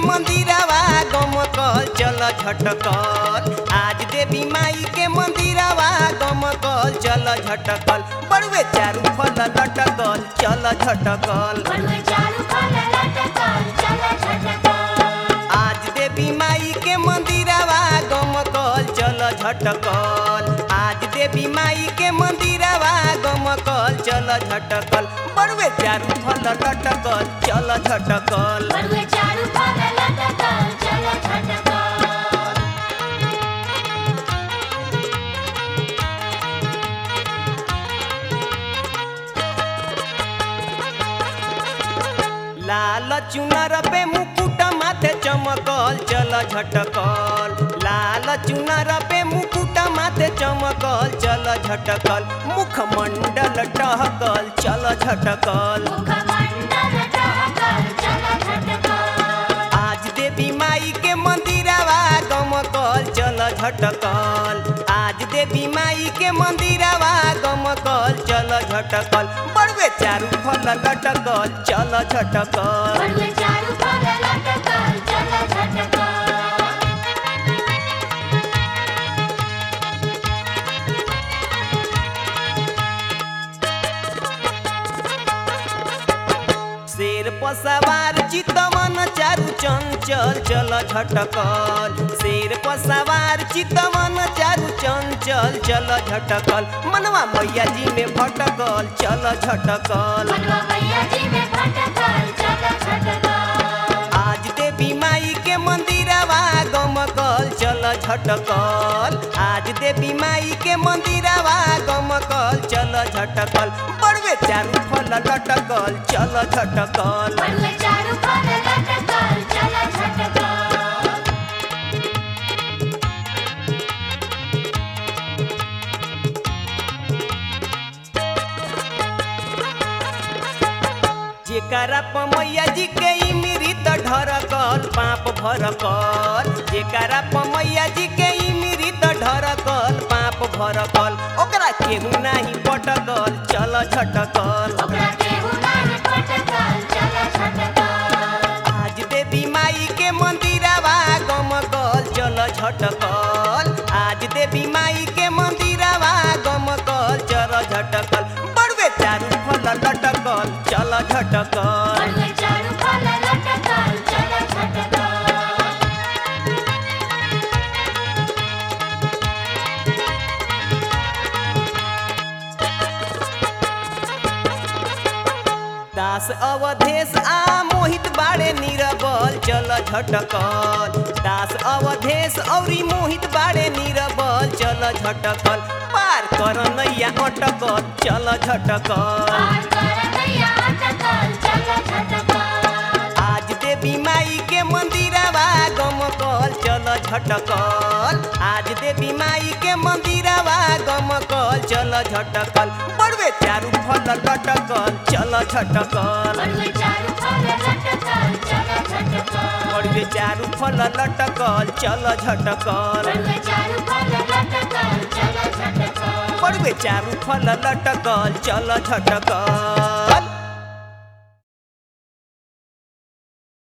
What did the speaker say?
मंदिरवा गमकल चल झटकल आज देवी माई के मंदिरवा गमकल चल झटकल बड़ुए चारू फल लटकल चल झटकल बड़ुए चारू फल लटकल चल झटकल आज देवी माई के मंदिरवा गमकल चल झटकल आज देवी माई के मंदिरवा गमकल चल झटकल बड़ुए चारू फल लटकल चल झटकल बड़ुए चारू फल लटकल चल झटकल लाल चुनर पे मुकुट माथे चमकल चल झटकल लाल चुनर पे मुकुट माथे चमकल चल झटकल मुखमंडल टहकल चल झटकल मुखमंडल टहकल चल झटकल आज देवी माई के मंदिरवा गमकल चल झटकल आज देवी माई के मंदिरवा गमकल चल झटकल बड़ुए चारू फल लटकल चल झटकल बड़ुए चारू फल लटकल चल झटकल शेर पर सवार चितवन चारू चंचल चल झटकल शेर पर सवार चितवन चारू चंचल चल झटकल मनवा मैया जी में भटकल चल झटकल मनवा मैया जी में भटकल चल झटकल आज देवी माई के मंदिरवा गमकल चल झटकल आज देवी माई के मंदिरवा गमकल चल झटकल बड़वे चारू फल लटकल चल झटकल बड़ुए चारू फल लटकल चल झटकल जेकरा प मैया जी के इमृत ढरकल पाप भरकल जेकरा प मैया जी के इमृत ढरकल पाप भरकल ओकरा केहू नाही पटकल चल झटकल ओकरा केहू नाही पटकल चल झटकल आज देवी माई के मंदिरवा गमकल चल झटकल आज देवी माई के मंदिरवा गमकल चल झटकल बड़वे चारू फल लटकल चल झटकल बड़ुए चारू फल लटकल चल झटकल दास अवधेश आ मोहित बाड़े निरबल चल झटकल दास अवधेश औरी मोहित बाड़े निरबल चल झटकल पार कर नैया अटकल चल झटकल पार कर नैया अटकल चल झटकल आज देवी माई के मंदिरवा गमकल चल झटकल आज देवी माई के मंदिरवा गमकल चल झटकल बड़वे चारू फल लटकल चल झटकल बड़ुए चारू फल लटकल चल झटकल बड़वे चारू फल लटकल चल झटकल बड़ुए चारू फल लटकल चल झटकल बड़वे चारू फल लटकल चल झटकल